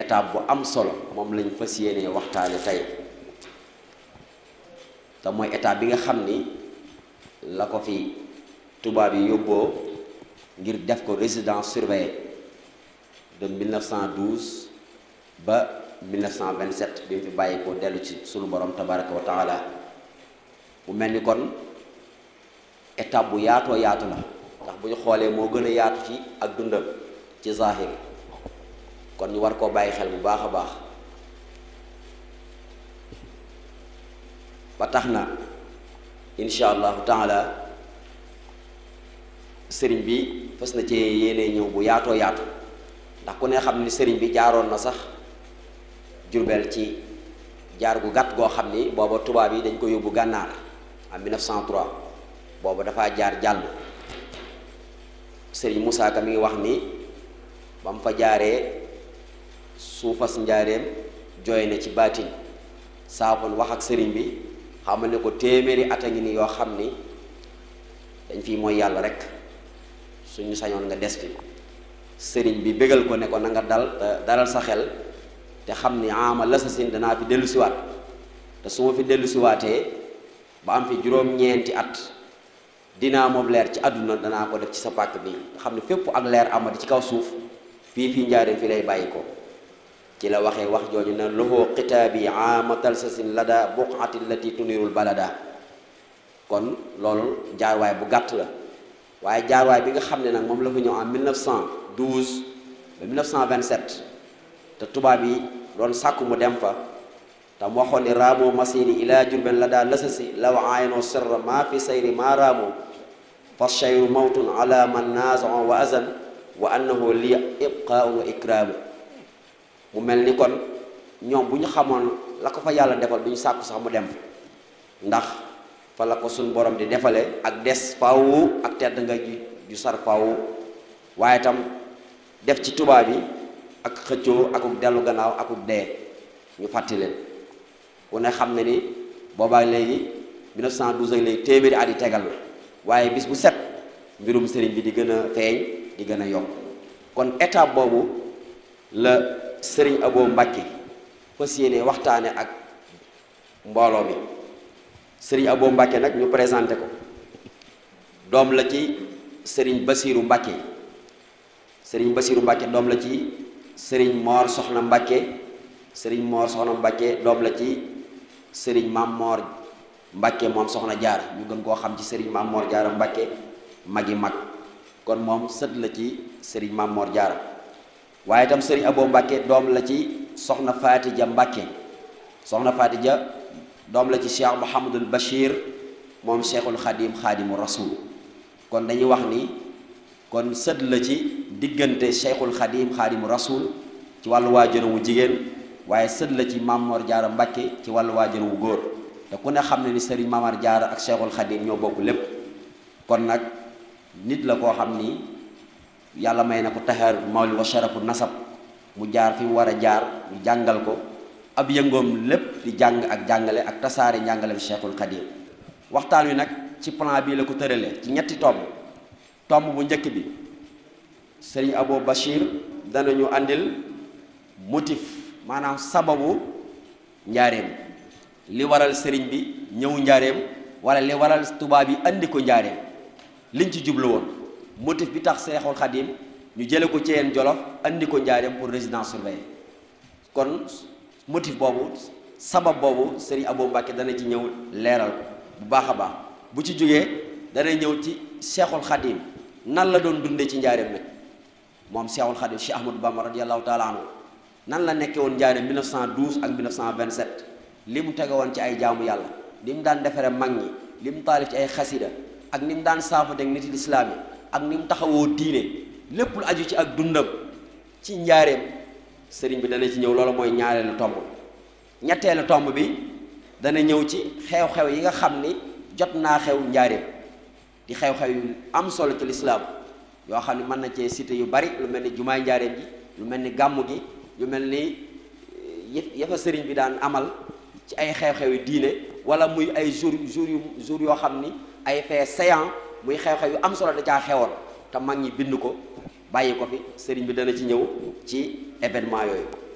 étape bu am solo moom lañ fas yéenee waxtaane tey te mooy étape bi nga xam ni la ko fi tubaab yi yóbboo ngir def ko résidence surveillée de 1912 ba 1927 bi mu fi bàyyi ko dellu ci sunu borom tabaraka wa taala mu mel ni kon étape bu yaatoo yaatu la ndax bu ñu xoolee moo gën a yaatu ci ak dundam ci zahir kon ñu war koo bàyyi xel bu baax a baax ba tax na insha allahu taala sëriñ bi fas na ci yéene ñëw bu yaatoo yaatu ndax ku ne xam ni sëriñ bi jaaroon na sax Jurbel ci jaar gu gàtt goo xam ni booba tubaab yi dañ ko yóbbu gànnaar en 1903 booba dafa jaar jàll sëriñ Moussa Ka mi ngi wax ni ba mu fa jaaree suufas njaareem jooy na ci baatin saafoon wax ak sëriñ bi xamal ne ko téeméeri at a ngi ni yoo xam ni dañ fi mooy yàlla rek suñu sañoon nga des fi sëriñ bi bégal ko ne ko na nga dal dalal sa xel te xam ni ama lasasin danaa fi dellu siwaat te su ma fi dellu siwaatee ba am fi juróom-ñeenti at dinaa moom leer ci àdduna danaa ko def ci sa pàkk bi nga xam ne fépp ak leer amati ci kaw suuf fii fii njaareem fi lay bàyyi ko ci la waxee wax jooju ne loxoo xitaabi amatal sasin lada buqati lati tunirul balada kon loolu jaarwaay bu gàtt la waaye jaarwaay bi nga xam ne nag moom la fa ñëw en 1912 ba 1927 te tubaab yi doon sàkku mu dem fa te mu waxoon ni raamoo masiri ila jurben la daa lasasi law aayno sirra maa fi sayri maa raamoo fa cheyru mawtun ala man naazon wa azan wa annahu li ibqaun wa ikraamu mu mel ni kon ñoom bu ñu xamoon la ko fa yàlla defal du ñu sàkku sax mu dem fa ndax fa la ko suñ borom di defale ak des faw ak tedd nga ju sar faw waaye tam def ci tubaab yi ak xëccoo akuk dellu gannaaw akuk dee ñu fàtti leen ku ne xam ne ni boobaa léegi 1912 ak léegi téeméeri at yi tegal la waaye bis bu set mbirum sëriñ bi di gën a feeñ di gën a yokk kon étape boobu la sëriñ Abo Mbàkke fas yéene waxtaane ak mbooloo mi sëriñ Abo Mbàkke nag ñu présenté ko doom la ci sëriñ Basiiru Mbàkke sëriñ Basiiru Mbàkke doom la ci sëriñ Moor Soxna Mbàkke sëriñ Moor Soxna Mbàkke doom la ci sëriñ Maam Moor Mbàkke moom Soxna Jaara ñu gën koo xam ci sëriñ Maam Moor Jaara Mbàkke magi mag kon moom sët la ci sëriñ Maam Moor Jaara waaye itam sëriñ Abo Mbàkke doom la ci soxna Faatija Mbàkke soxna Faatija doom la ci Cheikh Mouhamadul Bachir moom Cheikhul Xadim Xadimu Rasul kon dañuy wax ni kon sët la ci diggante Cheikhul Xadim Xadimu Rasul ci wàllu waajuram wu jigéen waaye sët la ci Mamor Jaara Mbàkke ci wàllu waajuram wu góor te ku ne xam ne ni sëriñ Mamar Jaara ak Cheikhul Xadim ñoo bokk lépp kon nag nit la koo xam ni yàlla may na ko taxaar mawli wa sharafu nasab mu jaar fi mu war a jaar ñu jàngal ko ab yëngoom lépp di jàng ak jàngale ak tasaare njàngaleem Cheikhul Khadim waxtaan wi nag ci plan bii la ko tëralee ci ñetti tomb tomb bu njëkk bi sëriñ Abo Bachir danañu andil motif maanaam sababu njaareem li waral sëriñ bi ñëw njaareem wala li waral tubaab yi andi ko njaareem liñ ci jublu woon motif bi tax Cheikhul Khadim ñu jële ko ci yeen Jolof andi ko njaareem pour résidence surveillée kon motif boobu sabab boobu Serigne Abo Mbacke dana ci ñëw leeral ko bu baax a baax bu ci jógee dana ñëw ci Cheikhul Khadim nan la doon dundee ci njaareem nag moom Cheikhul Khadim Cheikh Ahmadou Bamba radiyallahu taala anhu nan la nekkee woon njaareem 1912 ak 1927 li mu tege woon ci ay jaamu yàlla li mu daan defare mag ñi li mu taalif ci ay xasida ak ni mu daan saafateeg nit lislaam yi ak ni mu taxawoo diine lépp lu aju ci ak dundam ci njaareem sëriñ bi dana ci ñëw loolu mooy ñaareelu tomb ñetteelu tomb bi dana ñëw ci xew-xew yi nga xam ni jot naa xew njaareem di xew-xew yu am solo ci lislaam yoo xam ne mën na cee cité yu bari lu mel ni jumaay njaareem ji lu mel ni gàmmu gi lu mel ni yafa sëriñ bi daan amal ci ay xew-xew yu diine wala muy ay jour jour yu jour yoo xam ni ay fait séant muy xew-xew yu am solo da caa xewoon te mag ñi bind ko bàyyi ko fi sëriñ bi dana ci ñëw ci événement yooyu